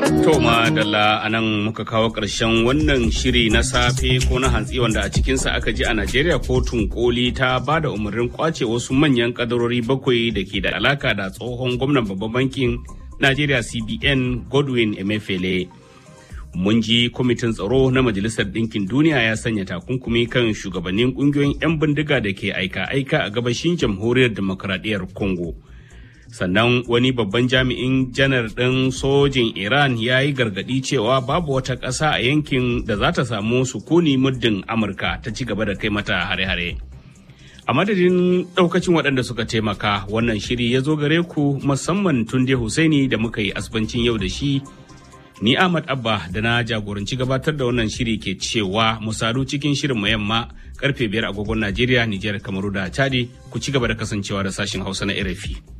To madalla a nan muka kawo ƙarshen wannan shiri na safe ko na hantsi wanda a cikinsa aka ji a Najeriya kotun koli ta ba da umarnin kwace wasu manyan kadarori bakwai da ke da alaka da tsohon gwamnan babban bankin Najeriya CBN Godwin Emefiele. Mun ji kwamitin tsaro na Majalisar Ɗinkin Duniya ya sanya takunkumi kan shugabannin ƙungiyoyin 'yan bindiga da ke aika-aika a gabashin jamhuriyar demokradiyyar Congo. sannan wani babban jami'in janar ɗin sojin iran ya yi gargaɗi cewa babu wata ƙasa a yankin da za ta samu sukuni muddin amurka ta ci gaba da kai mata hare-hare a madadin ɗaukacin waɗanda suka taimaka wannan shiri ya zo gare ku musamman tunde husaini da muka yi asbancin yau da shi ni ahmad abba da na jagoranci gabatar da wannan shiri ke cewa mu sadu cikin shirin mu yamma karfe biyar agogon najeriya nijar kamaru da chadi ku ci gaba da kasancewa da sashen hausa na rfi